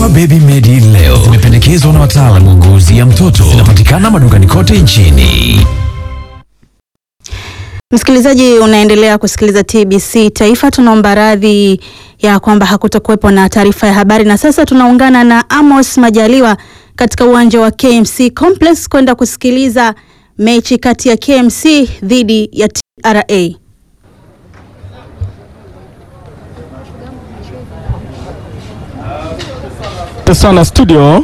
Dawa Baby Medi leo zimependekezwa na wataalamu wa ngozi ya mtoto. Zinapatikana madukani kote nchini. Msikilizaji, unaendelea kusikiliza TBC Taifa. Tunaomba radhi ya kwamba hakutakuwepo na taarifa ya habari, na sasa tunaungana na Amos Majaliwa katika uwanja wa KMC Complex kwenda kusikiliza mechi kati ya KMC dhidi ya TRA. Asante sana studio.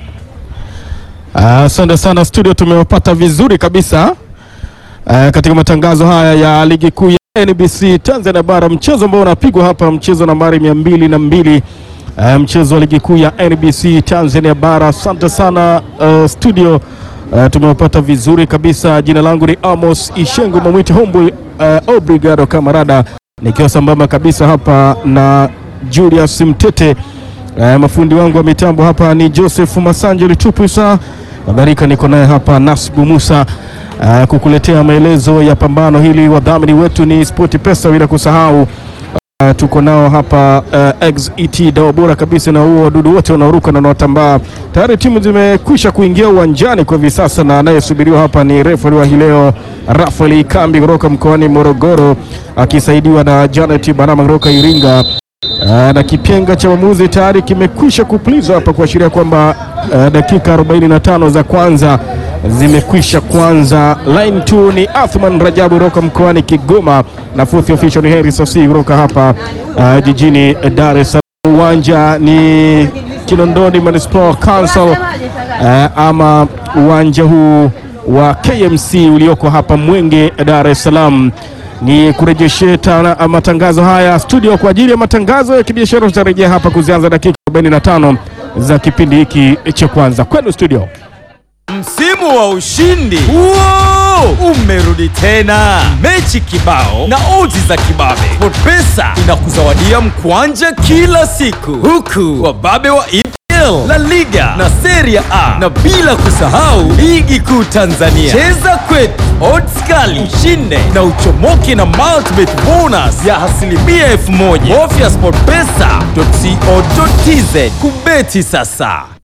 Asante sana studio, tumewapata vizuri kabisa uh, katika matangazo haya ya ligi kuu ya NBC Tanzania Bara, mchezo ambao unapigwa hapa, mchezo nambari mia mbili na mbili uh, mchezo wa ligi kuu ya NBC Tanzania Bara. Asante sana uh, studio uh, tumewapata vizuri kabisa. Jina langu ni Amos Ishengu Mamwiti Homboy uh, Obrigado Kamarada, nikiwa sambamba kabisa hapa na Julius Mtete. Uh, mafundi wangu wa mitambo hapa ni Joseph Masanje Litupwisa, kadhalika niko naye hapa Nasbu Musa uh, kukuletea maelezo ya pambano hili. Wadhamini wetu ni Sport Pesa, bila kusahau uh, tuko nao hapa uh, XET dawa bora kabisa, na huo wadudu wote wanaoruka na wanaotambaa. Tayari timu zimekwisha kuingia uwanjani kwa hivi sasa, na anayesubiriwa hapa ni refari wa hii leo Rafael Kambi kutoka mkoani Morogoro akisaidiwa na Janet Barama kutoka Iringa. Uh, na kipenga cha mwamuzi tayari kimekwisha kupulizwa hapa kuashiria kwamba uh, dakika 45 za kwanza zimekwisha kwanza. Line 2 ni Athman Rajabu kutoka mkoani Kigoma na fourth official ni Harris Osi kutoka hapa uh, jijini Dar es Salaam. Uwanja ni Kinondoni Municipal Council uh, ama uwanja huu wa KMC ulioko hapa Mwenge, Dar es Salaam ni kurejeshe tana matangazo haya studio kwa ajili ya matangazo ya kibiashara. Tutarejea hapa kuzianza dakika 45 za kipindi hiki cha kwanza. Kwenu studio. Msimu wa ushindi Wow! umerudi tena, mechi kibao na odds za kibabe. SportPesa inakuzawadia mkwanja kila siku, huku wababe wa EPL, La Liga na Serie A, na bila kusahau ligi kuu Tanzania. Cheza kwetu, odds kali, ushinde na uchomoke na multibet bonus ya asilimia elfu moja. Bofya sportpesa.co.tz kubeti sasa.